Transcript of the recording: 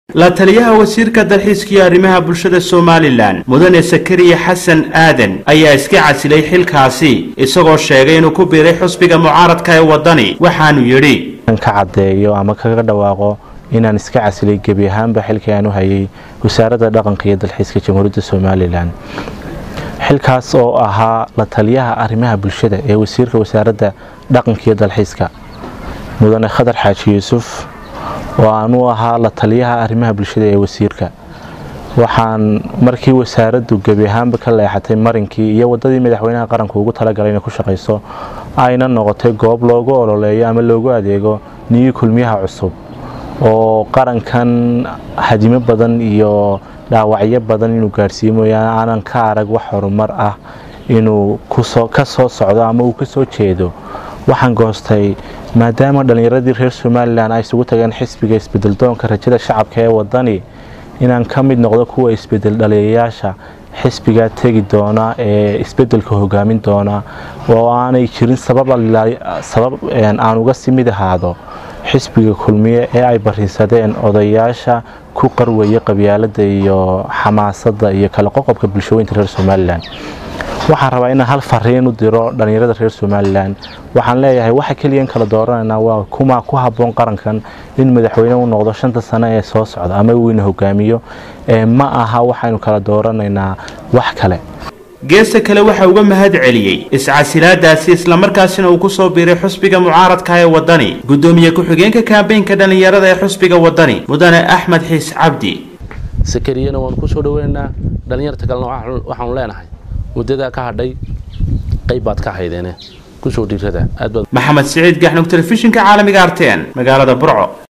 la taliyaha wasiirka dalxiiska iyo arrimaha bulshada somalilan mudane sakariya xasan aadan ayaa iska casilay xilkaasi isagoo sheegay inuu ku biiray xusbiga mucaaradka ee waddani waxaanu yidhi ka caddeeyo ama kaga dhawaaqo inaan iska casilay gebi ahaanba xilkii aan u hayay wasaaradda dhaqanka iyo dalxiiska jamhuuriyadda somalilan xilkaas oo ahaa la taliyaha arrimaha bulshada ee wasiirka wasaaradda dhaqanka iyo dalxiiska mudane khadar xaaji yuusuf oo aanuu ahaa la taliyaha arrimaha bulshada ee wasiirka waxaan markii wasaaraddu gebi ahaanba ka leexatay marinkii iyo waddadii madaxweynaha qaranku ugu talagalay inay ku shaqayso ayna noqotay goob loogu ololeeyo ama loogu adeego niyi kulmiyaha cusub oo qarankan hadimo badan iyo dhaawacyo badan inuu gaadhsiiyo mooyaane aanan ka arag wax horumar ah inuu ka soo socdo ama uu ka soo jeedo waxaan goostay maadaama dhallinyaradii reer somalilan ay isugu tageen xisbiga isbedeldoonka rajada shacabka ee waddani inaan ka mid noqdo kuwa isbedel dhaliyayaasha xisbigaa tegi doona ee isbedelka hogaamin doona oo aanay jirin sabab aan uga si mid ahaado xisbiga kulmiye ee ay bariisadeen odayaasha ku qarwaya qabyaalada iyo xamaasadda iyo kala qoqobka bulshooyinka reer somalilan waxaan rabaa inaan hal fariin u diro dhallinyarada reer somalilan waxaan leeyahay waxa keliyan kala dooranaynaa waa kuma ku habboon qarankan in madaxweyne u noqdo shanta sano ee soo socda ama weyna hogaamiyo ma aha waxaynu kala dooranaynaa wax kale geesta kale waxa uga mahad celiyey iscasilaadaasi islamarkaasina uu ku soo biiray xusbiga mucaaradka ee waddani guddoomiye ku-xigeenka kaambeynka dhallinyarada ee xusbiga waddani mudane axmed xiis cabdi sakariyana waanu kusoo dhaweynaynaa dhallinyarta kalena waxaanu leenahay muddadaa ka hadhay qayb baad ka haydeene kusoo dhiirada maxamed siciid gaxnug telefishinka caalamiga arteen magaalada burco